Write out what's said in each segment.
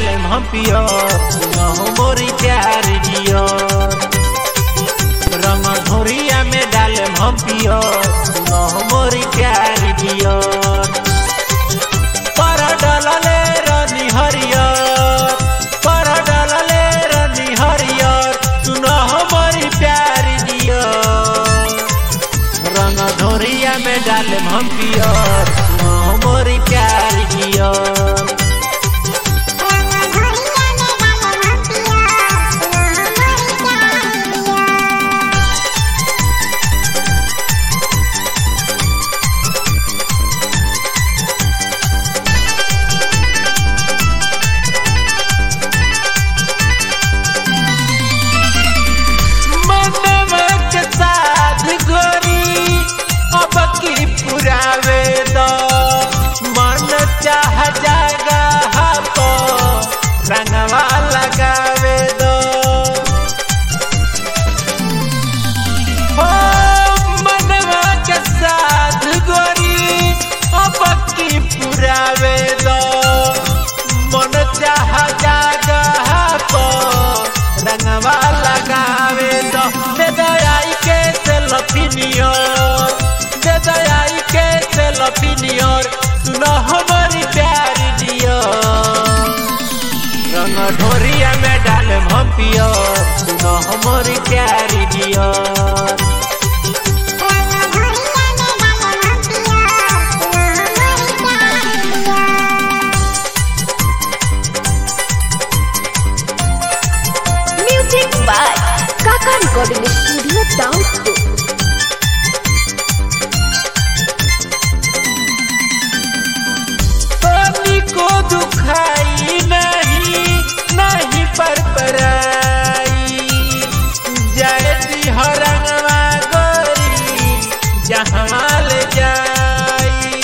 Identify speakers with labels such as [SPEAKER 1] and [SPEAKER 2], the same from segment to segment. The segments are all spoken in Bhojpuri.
[SPEAKER 1] डाले हम पियो सुनहो मोरी प्यार जियो रंग ढोरिया में डाले हम पियो सुनहो मोरी प्यार जियो पर डलले रनी हरियर पर डलले रनी हरियर सुनहो मोरी प्यार जियो रंग ढोरिया में डाले हम पियो सुनहो मोरी प्यार जियो मनवा के साथ गोरी अब की पुरावे दो मन चाह जागा तो रंगवा लगावे दो हो मनवा के साथ गोरी अब की पुरावे दो मन चाह जागा तो रंगवा लगावे दो दे दयाई के सेल्फिनियर दे दयाई के सेल्फिनियर सुनो हमारी प्यारी डियर रंग ढोरिया में डाले हम पियो सुनो हमारी प्यारी dear
[SPEAKER 2] Music by Kaka Recording Studio Download.
[SPEAKER 1] पानी को दुखाई नहीं नहीं पर पराई जयती हरंगवा गोरी जहाँ ले जाई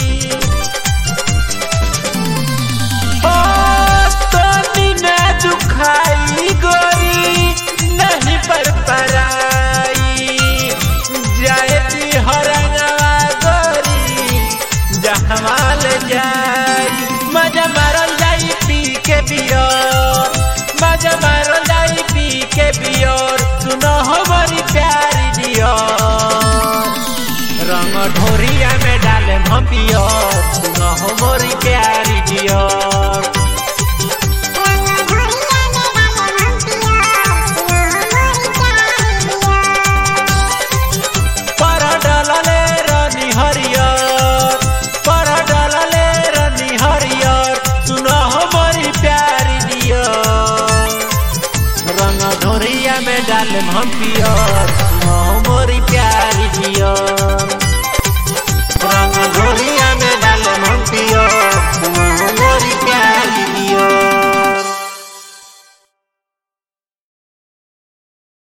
[SPEAKER 1] ओ तनी न दुखाई गोरी नहीं पर पराई जयती हरंगवा गोरी जहाँ ले जाई मजा मारल जाई पी के बियर मजा मारल जाई पी के बियर सुनो हमारी प्यारी दियर रंग ढोरिया में डाले हम पियर सुनो हमारी प्यारी दियर पर डलले रनी हरियर पर डलले रनी हरियर सुनो हमारी प्यारी दियर रंग ढोरिया में डाले हम पियर